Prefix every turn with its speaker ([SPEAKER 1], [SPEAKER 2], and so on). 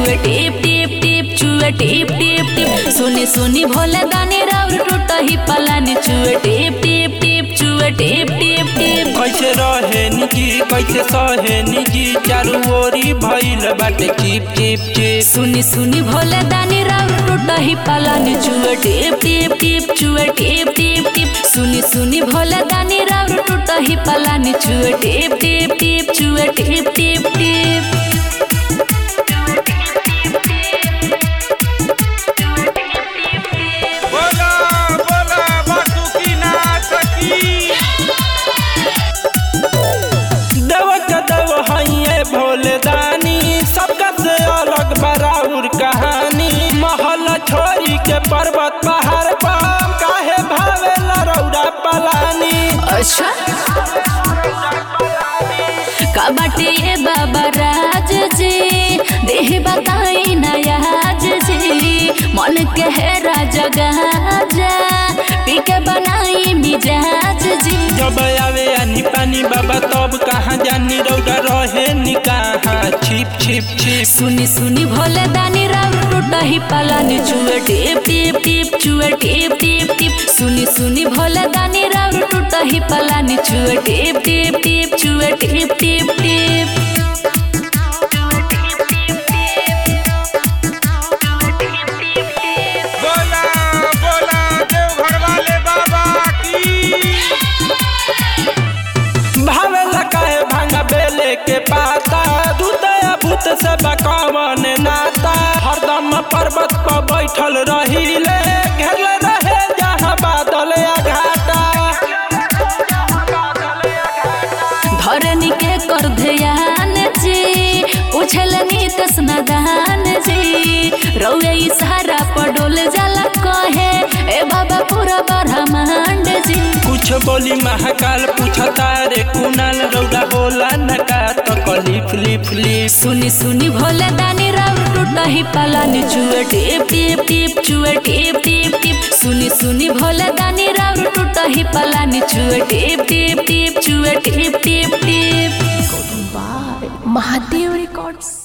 [SPEAKER 1] चुए टिप टिप टिप चुए टिप टिप टिप सुनी सुनी भोले दानी राउर टूट ही पलानी चुए टिप टिप टिप चुए टिप टिप टिप
[SPEAKER 2] कैसे रहे निजी कैसे सहे निजी चारू ओरी भइल बाटे चिप चिप चिप
[SPEAKER 1] सुनी सुनी भोले दानी राउर टूट ही पलानी चुए टिप टिप टिप चुए टिप टिप टिप सुनी सुनी भोले दानी राउर टूट ही पलानी चुए टिप टिप टिप चुए टिप टिप टिप
[SPEAKER 2] बोला बोला बासुकी नाच की देव के देव हइये भोले दानी सबका से अलग बराउर कहानी महल छोरी के पर्वत पहाड़ पर काहे भावे रौरा पलानी
[SPEAKER 1] अच्छा का बाटे ये बाबा राज जी देह बताई नयाज जी मन के है राजा गाजा पी के बनाई मिजाज जी
[SPEAKER 2] जब आवे आनी पानी बाबा तब कहाँ जानी रौरा रहे नी कहाँ छिप छिप छिप
[SPEAKER 1] सुनी सुनी भोले दानी राव टूटा ही पलानी चुए टिप टिप टिप चुए टिप टिप टिप सुनी सुनी भोले दानी राव टूटा ही पलानी चुए टिप टिप टिप चुए टिप टिप टिप
[SPEAKER 2] बोला बोला देवघर वाले बाबा की भावे लकाए भांगा बेले के पाता दूतया भूत से बकावन नाता हरदम पर्वत पर बैठल रहीले घेरले रहे जहाँ बादल या घाटा
[SPEAKER 1] धरनी के कर ध्यान जी पूछल नीतस नदान जी रौए इशारा पर डोल जाला कहे ए बाबा पूरा ब्रह्मांड जी
[SPEAKER 2] कुछ बोली महाकाल पूछता रे कुनाल रौदा होला नका तो कलिफ लिफ लिफ
[SPEAKER 1] सुनी सुनी भोले दानी राव टूटा ही पलानी चुए टिप टिप टिप चुए टिप टिप टिप सुनी सुनी भोले दानी राव टूटा ही पलानी चुए टिप टिप टिप चुए टिप टिप टिप
[SPEAKER 3] By Mahadev Records.